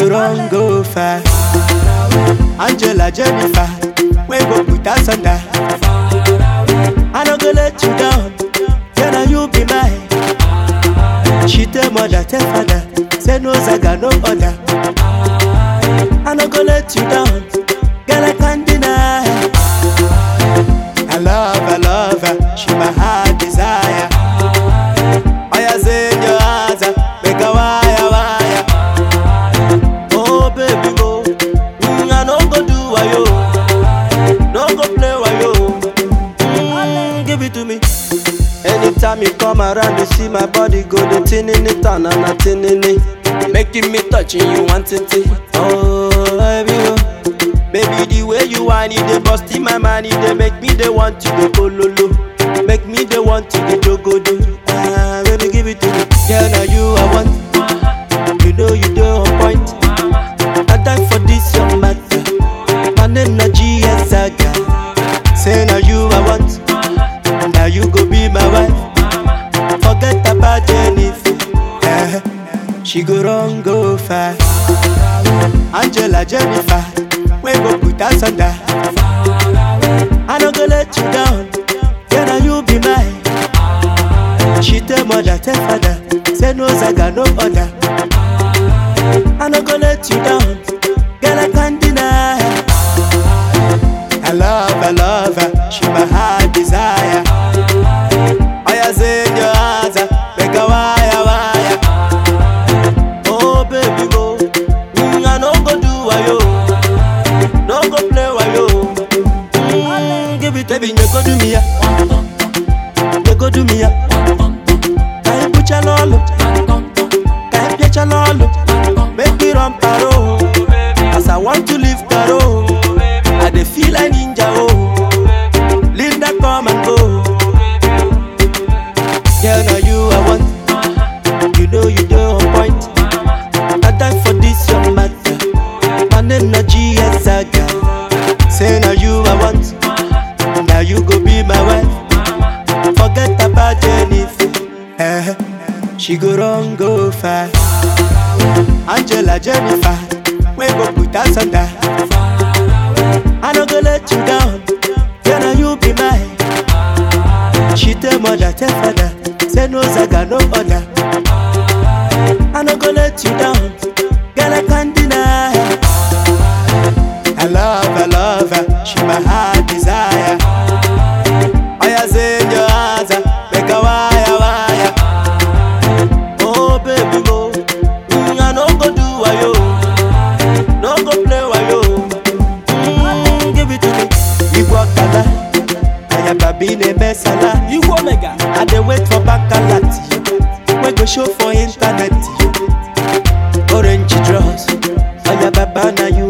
go run go far. Angela Jennifer, we go put us under. I no go let you down, say now you be mine. She tell mother, tell father, say no zaga, no other. I no go let you down, girl I can't deny. I love, I love her, she my heart desire. Oh yeah, say in your eyes, make a wire, wire. Oh baby, go, mm, I no go do wayo, no go play wayo. Mm, give it to me. Anytime you come around, you see my body go the tin in it and a tin in it. Making me touching you wanting it. Oh, baby, oh. Baby, the way you whine it, they bust in my mind, it they make me they want to the pololo. Make me they want to the jogodo. Ah, baby, give it to me. Yeah, now you I want. You know you do on point. I die for this your matter. My name na GS Saga. Say now you I want. Now you go be my wife. Forget about Jennifer. Eh, She go run go far. Angela Jennifer, we go put us under. I no go let you down. Yeah, now you be mine. She tell mother, tell father, say no zaga, no other. I no go let you down, girl I can't deny. I love, I love her, she my heart desire. Oh yeah, say in your eyes, make a wire, wire. Oh baby, go, mm, I no go do wayo, no go play wayo. Mm, give it, baby, you go do me ya, you go do me ya. Kai pucha lolo, kai piecha lolo, make me run paro. As I want to leave paro, I dey feel like ninja oh. Linda come and go. Girl, now you I want. You know you do on point. I die for this your matter. My name na GS Saga. Say now you I want. Now you go be my wife. Forget about Jennifer. Eh, she go run go far. Angela Jennifer, we go put us under. I no go let you down. Yeah, now you be mine. She tell mother, tell father, say no zaga, no other. I no go let you down, girl I can't deny. I love, I love her, she my heart desire. Oh yeah, say in your eyes, make a wire, wire. Oh baby, go, mm, I no go do wayo, no go play wayo. Mm, give it to me, Igbo kala, ayababi ne mesala. Igbo mega. I dey wait for baccarat wey go show for internet. Orange dress, oya baba na you